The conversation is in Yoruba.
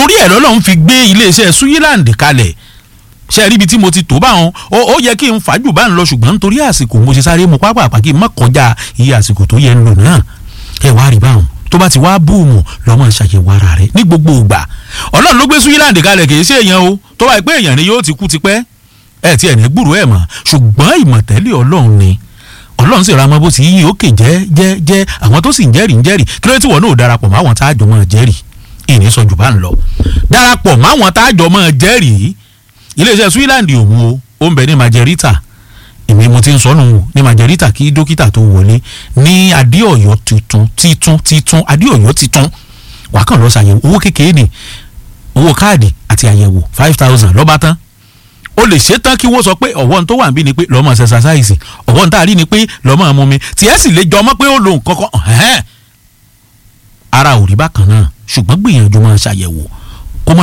torí ẹ̀ lọ́lọ́run fi gbé iléeṣẹ́ Switzerland kalẹ̀ ṣe rí ibi tí mo ti tó báwọn ó ó yẹ kí n fàájù bá ń lọ ṣùgbọ́n nítorí àsìkò mo ṣe sáré mu pápá àpákí má kọjá iye àsìkò tó yẹ ń lò náà ẹ wá rí báwọn tó bá ti wá búùmù lọ́mọ ṣàyẹ̀wò ara rẹ̀ ní gbogbo ìgbà ọlọ́run ló gbé Switzerland kalẹ̀ kì í ṣe èèyàn o tó bá pé èèyàn ni yóò ti kú tipẹ́ ẹ ti ẹ̀ ní gbúrú ẹ̀ mọ̀ ṣùgbọ́n ìmọ̀tẹ́lẹ̀ ọlọ́run ni ọlọ́run sì ra mọ́ bó ti yí òkè jẹ́ jẹ́ jẹ́ àwọn tó sì ń jẹ́rìí ń jẹ́rìí kí ló tí wọ́n náà darapọ̀ mọ́ àwọn tá a jọ mọ́ jẹ́rìí ìní sọ jù bá ń lọ darapọ̀ mọ́ àwọn tá a jọ mọ́ jẹ́rìí iléeṣẹ́ Switzerland òun o ó ń bẹ ní Margarita èmi mo ti ń sọnù ní Margarita kí dókítà tó wọlé ní adéọyọ tuntun títún títún adéọyọ títún wàá kàn lọ ṣàyẹ̀wò owó kékeré ni owó káàdì àti àyẹ̀wò five thousand lọ́ba tán o lè ṣe tán kí wọ́n sọ pé ọ̀wọ́n tó wà níbí ni pé lọ́mọ ṣẹṣaṣáìsì ọ̀wọ́n tá a rí ni pé lọ́mọ mú mi tiẹ̀ sì lè jọmọ́ pé ó lo nǹkan kan ẹ̀hẹ́n ara ò rí bákan náà ṣùgbọ́n gbìyànjú máa ṣàyẹ̀wò